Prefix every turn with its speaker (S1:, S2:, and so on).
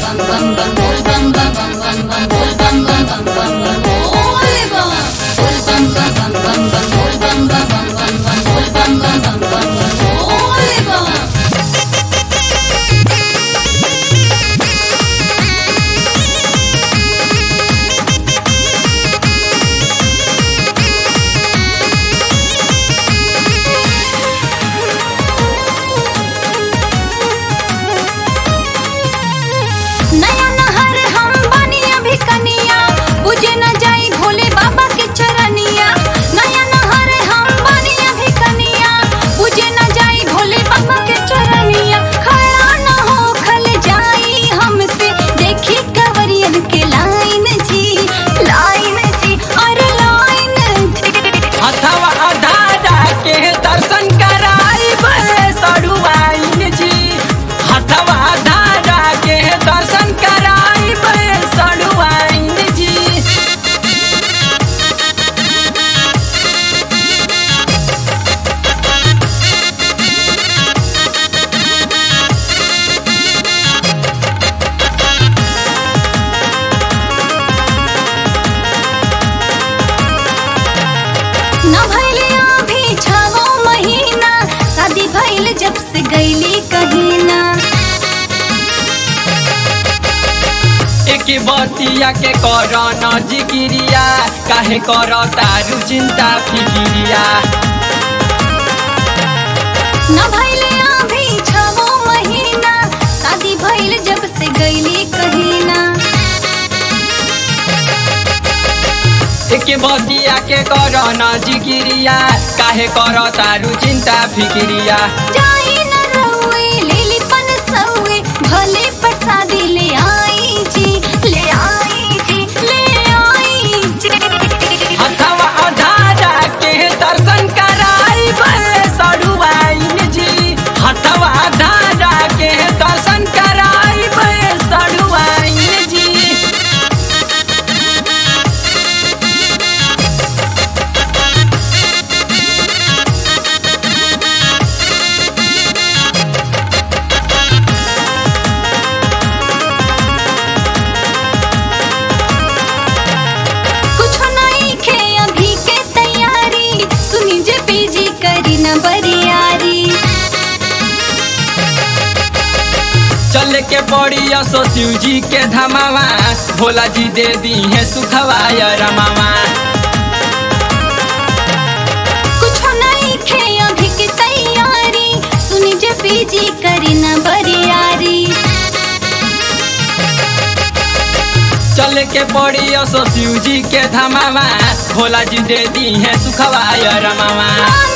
S1: नया नहर हम बनी अभी कनिया बुझे न जाई भोले बाबा के चरनिया नया नहर हम बनी अभी कनिया बुझे न जाई भोले बाबा के चरनिया खड़ा न हो खल जाई हमसे देखी कवरियन के लाइन जी लाइन जी अरे लाइन जी
S2: हथवा अधारा के दर्शन कराई सड़ुआइन जी हथवा अधारा के दर्शन कराई सड़ुआइन जी
S1: न भइले अभी छवो महीना शादी भइल जब से गईली कहीं ना
S2: एक बतिया के कर न जिकिरिया काहे कर तारू चिंता फिकिरिया
S1: न भइले अभी छवो महीना शादी भइल जब से गईली कहीं ना
S2: एक बतिया के कर न जिकिरिया काहे कर तारू चिंता फिकिरिया
S1: जाई न रहुए लेली पन सहुए भले प्रसादी ले आई जी ले आई जी ले आई जी
S2: हथवा अधारा के दर्शन कराई सड़ुआइन जी हथवा अधारा के दर्शन कराई सड़ुआइन जी
S1: कुछ नहीं खे अभी के तैयारी सुनी जे पीजी करी न बरियारी
S2: चल के पड़ी असो शिव जी के धमावा भोला जी दे दी है सुखवा रमावा
S1: कुछ नहीं खे अभी के तैयारी सुनी जे पीजी करी न बरियारी
S2: चल के पड़ी असो शिव जी के धमावा भोला जी दे दी है सुखवा रमावा